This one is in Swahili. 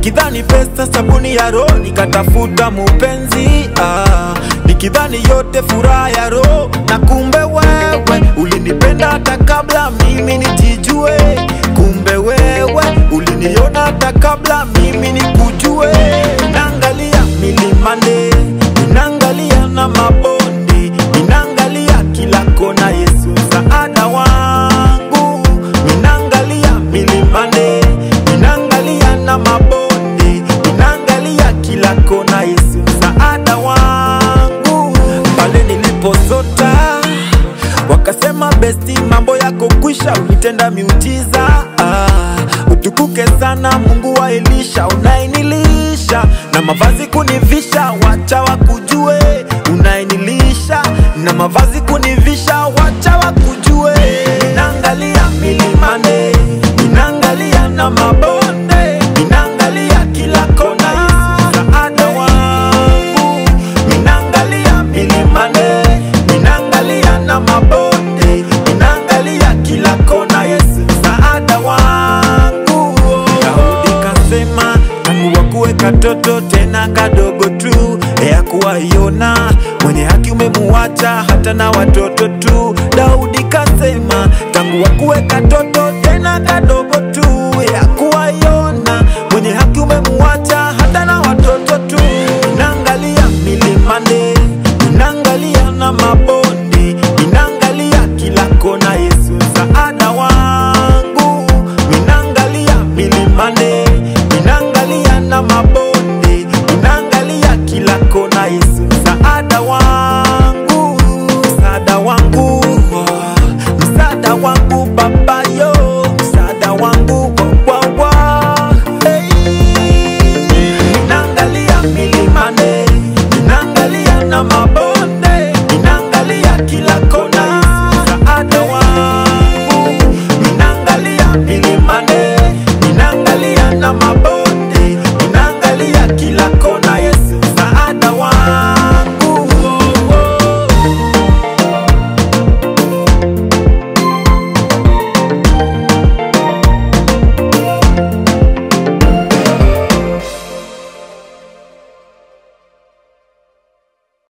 nikidhani pesa sabuni ya roho nikatafuta mupenzi ah, nikidhani yote furaha ya roho na kumbe wewe ulinipenda hata kabla mimi nijijue kumbe wewe uliniona hata kabla mimi nikujue naangalia milimane ninaangalia na mabonde ninaangalia kila kona yesu msaada wangu ninaangalia milimane ninaangalia na mabonde ninaangalia kila kona yesu msaada wangu pale nilipozota wakasema besti mambo yako kwisha ulitenda miujiza ah, utukuke sana mungu wa elisha unaenilisha na mavazi kunivisha wacha wakujue unaenilisha na mavazi kunivisha wacha wakujue ninaangalia milimane ninaangalia na mabonde ninaangalia kila kona Yesu msaada wangu ninaangalia milimane ninaangalia na mabonde ninaangalia kila kona yesu msaada wangu daudi kasema tangu wakuwe katoto tena kadogo tu ya kuwaiona mwenye haki umemuacha hata na watoto tu daudi kasema tangu wakuwe katoto tena kadogo tu ya kuwaiona